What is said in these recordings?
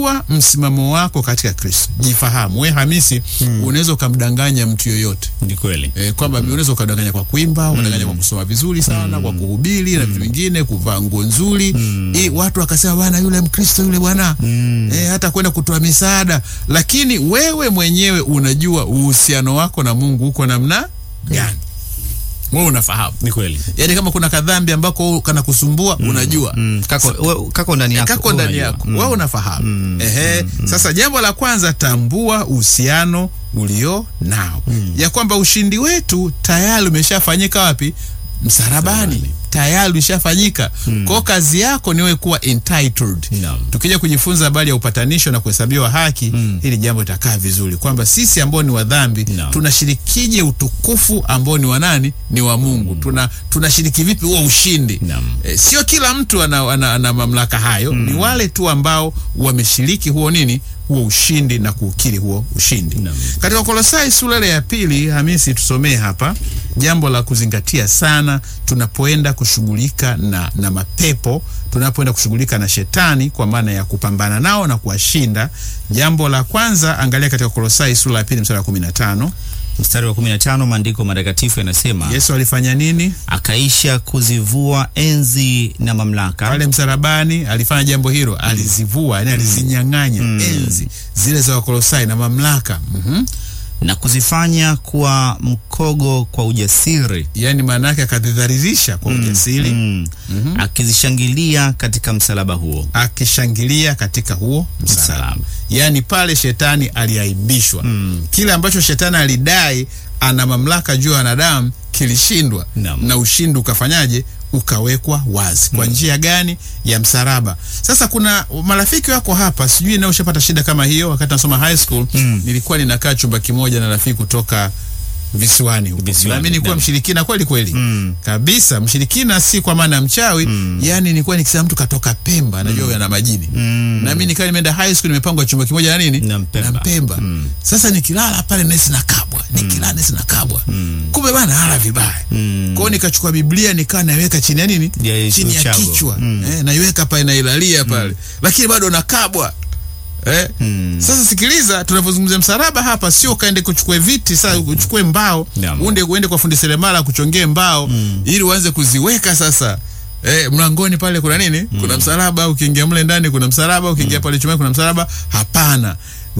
jua msimamo wako katika Kristo, jifahamu. We Hamisi, unaweza ukamdanganya mtu yoyote Ni kweli. e, kwamba unaweza ukadanganya kwa kuimba, ukadanganya kwa kusoma vizuri sana, kwa kuhubiri na vitu vingine, kuvaa nguo nzuri e, watu wakasema bwana, yule Mkristo yule bwana e, hata kwenda kutoa misaada, lakini wewe mwenyewe unajua uhusiano wako na Mungu uko namna gani? Wewe unafahamu, Ni kweli. yaani kama kuna kadhambi ambako kana kusumbua unajua Mm. Kako, we- kako ndani yako. kako ndani unajua. yako wewe unafahamu ehe. Sasa jambo la kwanza, tambua uhusiano ulio nao, ya kwamba ushindi wetu tayari umeshafanyika wapi? Msalabani, tayari ulishafanyika. Kwa kazi yako ni wewe kuwa entitled. Naam. Tukija kujifunza habari ya upatanisho na kuhesabiwa haki, hili jambo litakaa vizuri, kwamba sisi ambao ni wa dhambi Naam. tunashirikije utukufu ambao ni wa nani? Ni wa Mungu. Tuna tunashiriki vipi huo ushindi? Naam. E, sio kila mtu ana, ana, ana mamlaka hayo ni wale tu ambao wameshiriki huo nini huo ushindi na kuukiri huo ushindi Naam. katika Kolosai sura ile ya pili Hamisi tusomee hapa jambo la kuzingatia sana tunapoenda kushughulika na, na mapepo tunapoenda kushughulika na shetani kwa maana ya kupambana nao na kuwashinda jambo la kwanza angalia katika Kolosai sura ya pili mstari wa kumi na tano Mstari wa 15 maandiko matakatifu yanasema Yesu alifanya nini akaisha kuzivua enzi na mamlaka pale msalabani alifanya jambo hilo, alizivua, yani alizinyang'anya enzi zile za Wakolosai na mamlaka mm na kuzifanya kuwa mkogo kwa ujasiri yani maana yake akadhidharirisha kwa ujasiri mm. akizishangilia katika msalaba huo akishangilia katika huo msalaba. Msalaba. Yani pale shetani aliaibishwa. Kile ambacho shetani alidai ana mamlaka juu ya wanadamu kilishindwa, Naam. na ushindi ukafanyaje? Ukawekwa wazi. Kwa njia gani? Ya msalaba. Sasa kuna marafiki wako hapa, sijui nao ushapata shida kama hiyo. Wakati nasoma high school nilikuwa ninakaa chumba kimoja na rafiki kutoka visiwani huko. Visiwani, Na mimi nilikuwa naam. mshirikina kweli kweli kabisa, mshirikina si kwa maana ya mchawi yani, nilikuwa nikisema mtu katoka Pemba, najua huyo ana majini na mimi nikawa nimeenda high school, nimepangwa chumba kimoja na nini Na Mpemba. na Mpemba. Sasa nikilala pale nesi nakabwa, nikilala nesi nakabwa, kumbe bana hala vibaya. Kwa hiyo nikachukua Biblia nikaa naiweka chini ya nini, Ya chini ya uchago. kichwa eh, naiweka pale nailalia pale, lakini bado nakabwa Eh? Sasa sikiliza, tunavyozungumzia msalaba hapa, sio kaende kuchukue viti sasa, uchukue mbao Naam. uende uende kwa fundi seremala kuchongee mbao ili uanze kuziweka sasa. Eh, mlangoni pale kuna nini? Kuna msalaba, ukiingia mle ndani kuna msalaba, ukiingia pale chumbani kuna msalaba. Hapana,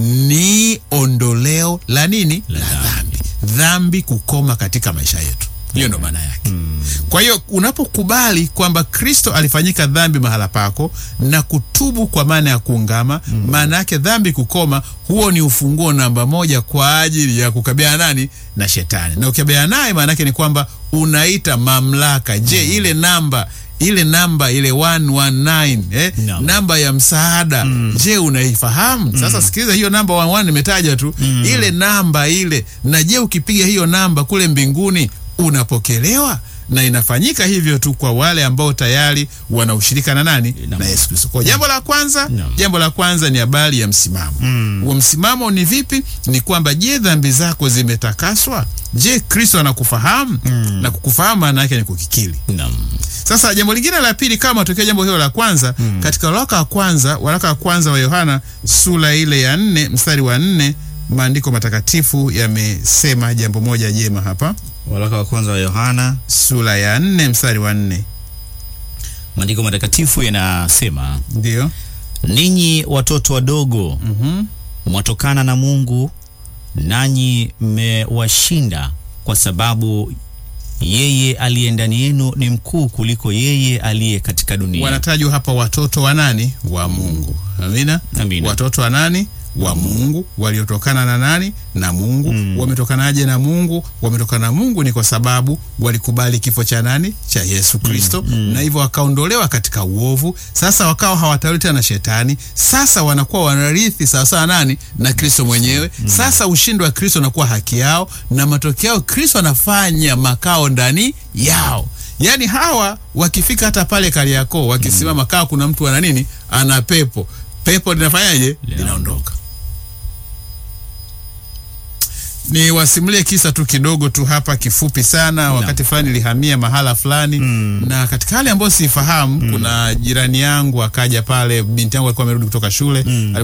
ni ondoleo la nini? La dhambi. Dhambi kukoma katika maisha yetu. Hiyo ndo maana yake. Kwa hiyo unapokubali kwamba Kristo alifanyika dhambi mahala pako na kutubu kwa maana ya kuungama, maana yake dhambi kukoma, huo ni ufunguo namba moja kwa ajili ya kukabiliana nani na shetani. Na ukikabiliana naye, maana yake ni kwamba unaita mamlaka. Je, ile namba ile namba ile 119 eh, Naam. namba ya msaada je, unaifahamu? Sasa sikiliza, hiyo namba 11 nimetaja tu ile namba ile, na je, ukipiga hiyo namba kule mbinguni unapokelewa na inafanyika hivyo tu kwa wale ambao tayari wana ushirika na nani Naam. na Yesu Kristo. Kwa jambo la kwanza, Naam. jambo la kwanza ni habari ya msimamo. Huo msimamo ni vipi? Ni kwamba je, dhambi zako zimetakaswa? Je, Kristo anakufahamu? Na kukufahamu maana yake ni kukikiri. Naam. Sasa jambo lingine la pili, kama matokeo jambo hilo la kwanza katika waraka wa kwanza, waraka wa kwanza wa Yohana sura ile ya nne mstari wa nne maandiko matakatifu yamesema jambo moja jema hapa, Waraka wa kwanza wa Yohana, sura ya nne mstari wa nne maandiko matakatifu yanasema, ndio ninyi watoto wadogo mwatokana na Mungu, nanyi mmewashinda, kwa sababu yeye aliye ndani yenu ni mkuu kuliko yeye aliye katika dunia. wanatajwa hapa watoto wa nani? Wa Mungu. Amina. Amina. Watoto wa nani? Wa Mungu, waliotokana na nani? Na Mungu. Wametokanaje na Mungu? Wametokana na Mungu ni kwa sababu walikubali kifo cha nani? Cha Yesu Kristo, na hivyo wakaondolewa katika uovu. Sasa wakawa hawatawali tena na shetani. Sasa wanakuwa wanarithi sawasawa nani? Na Kristo mwenyewe. Sasa ushindi wa Kristo unakuwa haki yao, na matokeo yao Kristo anafanya makao ndani yao. Yaani hawa wakifika hata pale Kariakoo wakisimama, kaa kuna mtu ana nini, ana pepo, pepo linafanyaje? Linaondoka. Ni wasimulie kisa tu kidogo tu hapa kifupi sana. Wakati fulani nilihamia mahala fulani na katika hali ambayo sifahamu, kuna jirani yangu akaja pale, binti yangu alikuwa amerudi kutoka shule